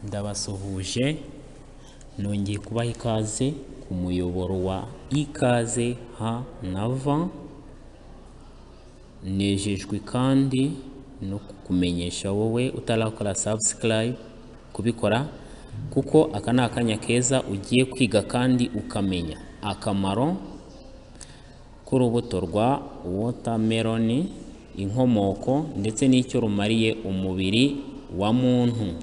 ndabasuhuje nongeye kubaha ikaze ku muyoboro wa ikaze H na V nejejwe kandi no kukumenyesha wowe utarakora subscribe kubikora kuko aka ni akanya keza ugiye kwiga kandi ukamenya akamaro k'urubuto rwa watermelon inkomoko ndetse n'icyo rumariye umubiri wa muntu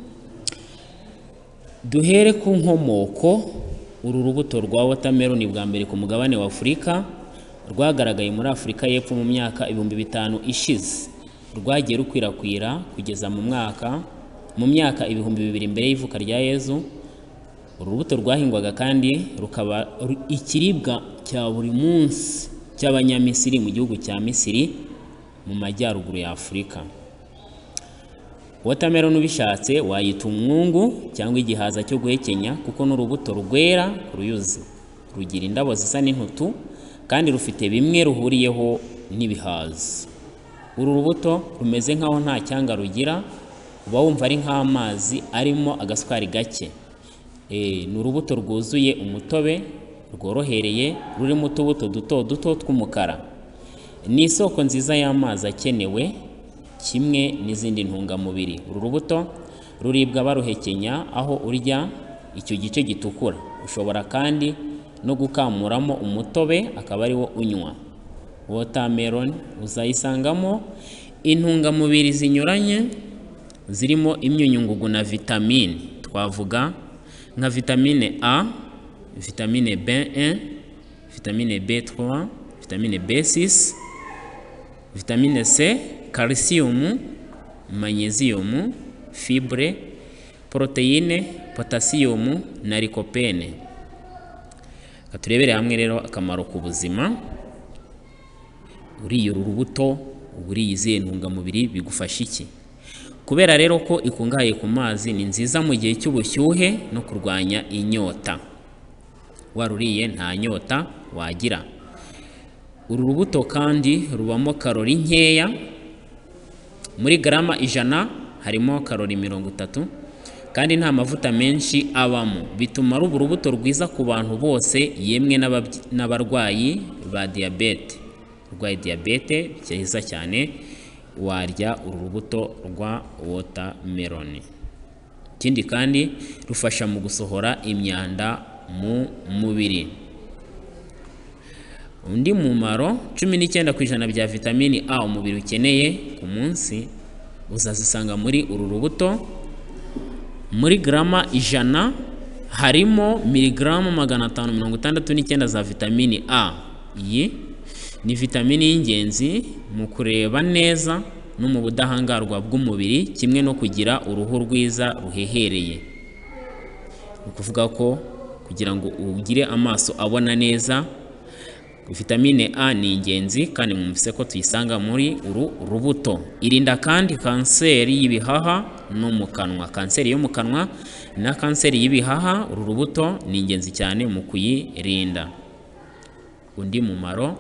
duhere ku nkomoko uru rubuto rwa watermelon bwa mbere ku mugabane wa afurika rwagaragaye muri afurika y'epfo mu myaka ibihumbi bitanu ishize rwagiye rukwirakwira kugeza mu mwaka mu myaka ibihumbi bibiri mbere y'ivuka rya yezu uru rubuto rwahingwaga kandi rukaba ru- ikiribwa cya buri munsi cy'abanyamisiri mu gihugu cya misiri mu majyaruguru ya afurika watermelon ubishatse wayita umwungu cyangwa igihaza cyo guhekenya kuko ni urubuto rwera ruyuzi rugira indabo zisa n'intutu kandi rufite bimwe ruhuriyeho n'ibihaza uru rubuto rumeze nk'aho nta cyanga rugira uba wumva ari nk'amazi arimo agasukari gake Eh, ni urubuto rwuzuye umutobe rworohereye rurimo utubuto duto duto tw'umukara ni isoko nziza y'amazi akenewe kimwe n'izindi ntungamubiri uru rubuto ruribwa baruhekenya aho urya icyo gice gitukura ushobora kandi no gukamuramo umutobe akaba ari wo unywa watermelon uzayisangamo intungamubiri zinyuranye zirimo imyunyungugu na vitamine twavuga nka vitamine A vitamine B1 vitamine B3 vitamine B6 vitamine C, calcium, magnesium, fibre, proteine, potassium na lycopene. Reka turebere hamwe rero akamaro ku buzima. Uriye uru rubuto uba uriye izihe ntungamubiri bigufasha iki? Kubera rero ko ikungahaye ku mazi ni nziza mu gihe cy'ubushyuhe no kurwanya inyota. Waruriye nta nyota wagira. Uru rubuto kandi rubamo karori nkeya, muri garama ijana harimo karori mirongo itatu, kandi nta mavuta menshi abamo. Bituma ruba urubuto rwiza ku bantu bose, yemwe n'ababyi- n'abarwayi ba diyabete. Urwaye diyabete byiza cyane, warya uru rubuto rwa watermelon. Ikindi kandi rufasha mu gusohora imyanda mu mubiri. Undi mumaro cumi n'icyenda ku ijana bya vitamini A umubiri ukeneye ku munsi uzazisanga muri uru rubuto, muri garama ijana harimo miligaramu magana atanu mirongo itandatu n'icyenda za vitamini A. Iyi ni vitamini y'ingenzi mu kureba neza no mu budahangarwa bw'umubiri kimwe no kugira uruhu rwiza ruhehereye. Ni ukuvuga ko kugira ngo ugire amaso abona neza vitamine A ni ingenzi kandi mwumvise ko tuyisanga muri uru rubuto. Irinda kandi kanseri y'ibihaha no mu kanwa. Kanseri yo mu kanwa na kanseri y'ibihaha, uru rubuto ni ingenzi cyane mu kuyirinda. Undi mumaro,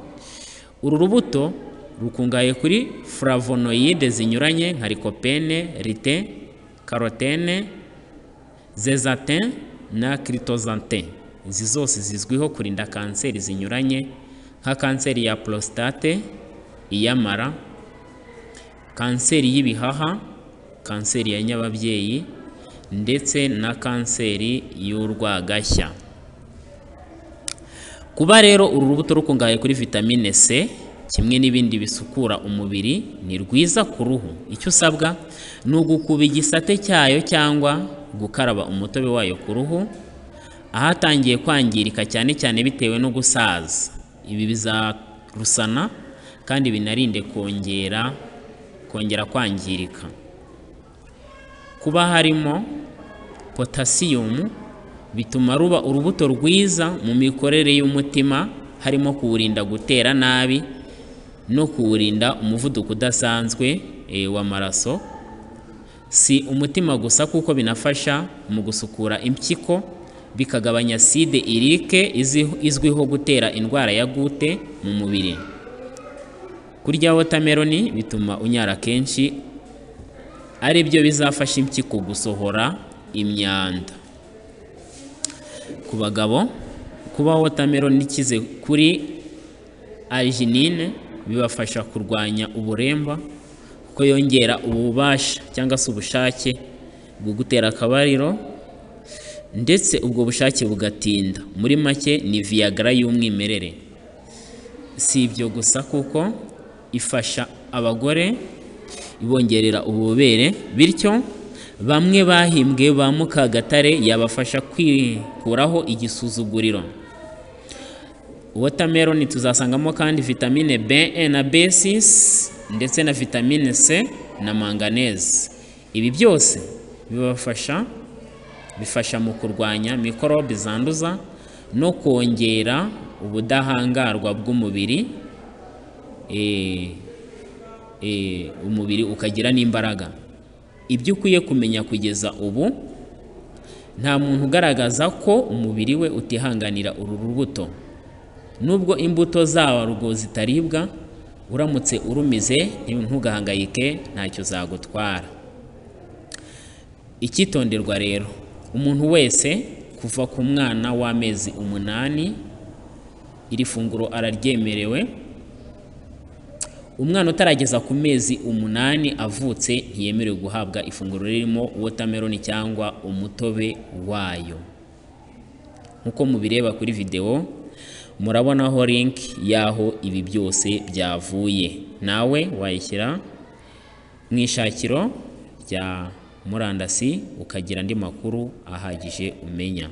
uru rubuto rukungahaye kuri flavonoyide zinyuranye nka lycopene, rite, carotene, zezatin na kiritozatin izi zose zizwiho kurinda kanseri zinyuranye nka kanseri ya prostate iy'amara kanseri y'ibihaha kanseri ya nyababyeyi ndetse na kanseri y'urwagashya kuba rero uru rubuto rukungahaye kuri vitamine C kimwe n'ibindi bisukura umubiri ni rwiza ku ruhu icyo usabwa ni ugukuba igisate cyayo cyangwa gukaraba umutobe wayo ku ruhu ahatangiye kwangirika cyane cyane bitewe no gusaza ibi bizarusana kandi binarinde kongera kongera kwangirika kuba harimo potasiyumu bituma ruba urubuto rwiza mu mikorere y'umutima harimo kuwurinda gutera nabi no kuwurinda umuvuduko udasanzwe eh, w'amaraso si umutima gusa kuko binafasha mu gusukura impyiko bikagabanya side irike izi- izwiho gutera indwara ya gute mu mubiri kurya watermelon bituma unyara kenshi ari byo bizafasha impyiko gusohora imyanda ku bagabo kuba watermelon ikize kuri arginine bibafasha kurwanya uburemba kuko yongera ububasha cyangwa se ubushake bwo gutera akabariro ndetse ubwo bushake bugatinda muri make ni viagra y'umwimerere si ibyo gusa kuko ifasha abagore ibongerera ububobere bityo bamwe bahimbwe ba mukagatare yabafasha kwikuraho igisuzuguriro watermelon tuzasangamo kandi vitamine B na B6 ndetse na vitamine C na manganese ibi byose bibafasha bifasha mu kurwanya mikorobe zanduza no kongera ubudahangarwa bw'umubiri eh, eh, umubiri ukagira n'imbaraga ibyo ukwiye kumenya kugeza ubu nta muntu ugaragaza ko umubiri we utihanganira uru rubuto nubwo imbuto zarwo zitaribwa uramutse urumize ntugahangayike ntacyo zagutwara icyitonderwa rero umuntu wese kuva ku mwana w'amezi umunani iri funguro araryemerewe umwana utarageza ku mezi umunani avutse ntiyemerewe guhabwa ifunguro ririmo watermelon cyangwa umutobe wayo nk'uko mubireba kuri videwo murabonaho link y'aho ibi byose byavuye nawe wayishyira mu ishakiro rya murandasi ukagira andi makuru ahagije umenya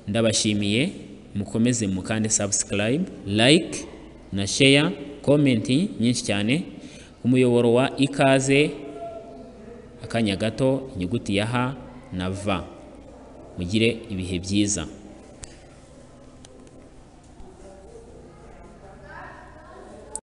ndabashimiye mukomeze mukande subscribe like na share comment nyinshi cyane umuyoboro wa ikaze akanya gato inyuguti ya h na v mugire ibihe byiza